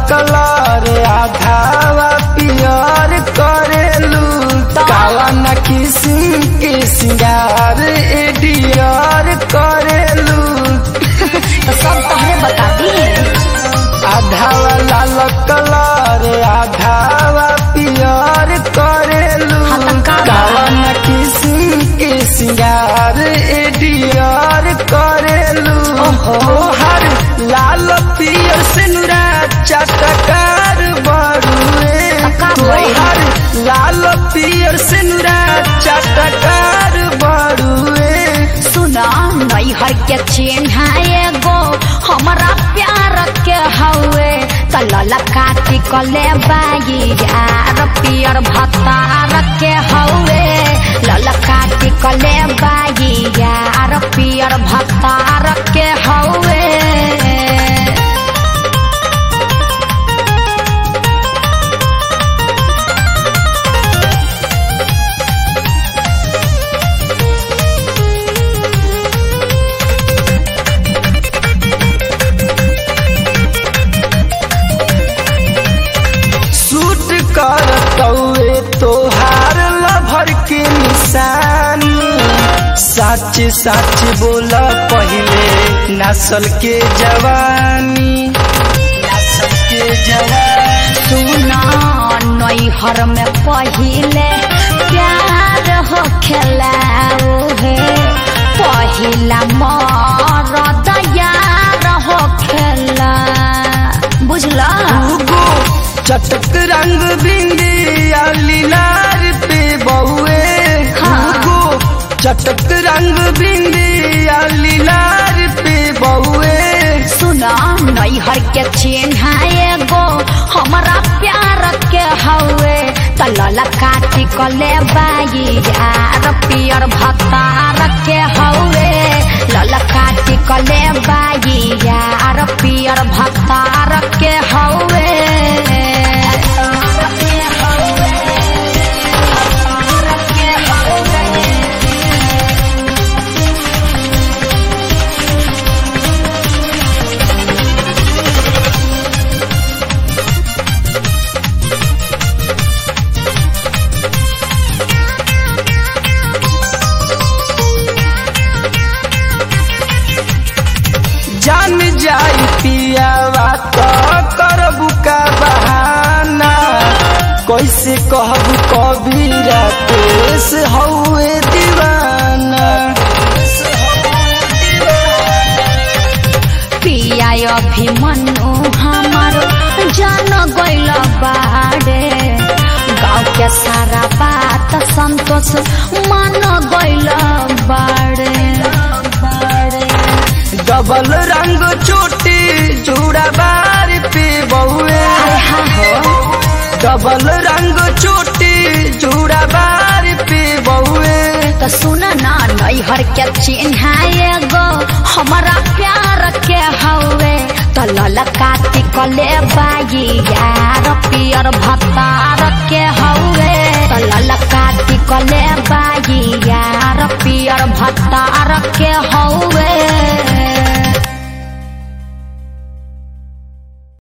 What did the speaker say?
Colour आधावा पियर करेलू काला न किस्म के सिंगार एडियर करेलू तो सब तहरे बता दी आधावा लाल कलर आधावा पियर करेलू हाँ, तो का बा? काला न किस्म के सिंगार एडियर करेलू ओहो। हर लाल पियर सिनुरा चटकार बड़ुए का भइल? तोहर लाल पियर सिनुरा चटकार बड़ुए सुना नैहर के चिन्ह एगो हमरा प्यार के हवे कलल काटी कले बाई यार पियर भतार के हवे लल काटी कले बाई यार पियर भतार के हवे सूट कर तौए तोहार लभर के निशानी सच सच बोल पहिले नस्ल के जवानी नस्ल के जवानी सुना नैहर में पहिले प्यार हो खेलाओ हे पहिला मरद यार हो खेला बुझला उगो चटक रंग बिंदिया लीलार पे बहुए हाँ। उगो चटक रंग बिंदिया लीलार पे बहुए सुना नैहर के चिन्ह एगो हमरा प्यार के हवे तलल काटी कले बाई यार पियर भतार के हवे लल काटी कले बाई यार पियर भतार के हवे जान जाई पियावा तो करबू का बहाना कैसे कहबू कबीरा तेस हौए दीवाना पिया अभिमन्यु हमर जान गइल बाड़े गाँव के सारा बात संतोष मान गइल बाड़े डबल रंग चोटी जूड़ा बार पे बहुए डबल रंग चोटी जूड़ा बार पे बहुए तो सुन ना नैहर के चिन्ह एगो हमारा प्यार के हवे तो लल काटी कले बाई यार पियर भतार के हवे तो लल काटी कले बाई यार पियर भतार के हवे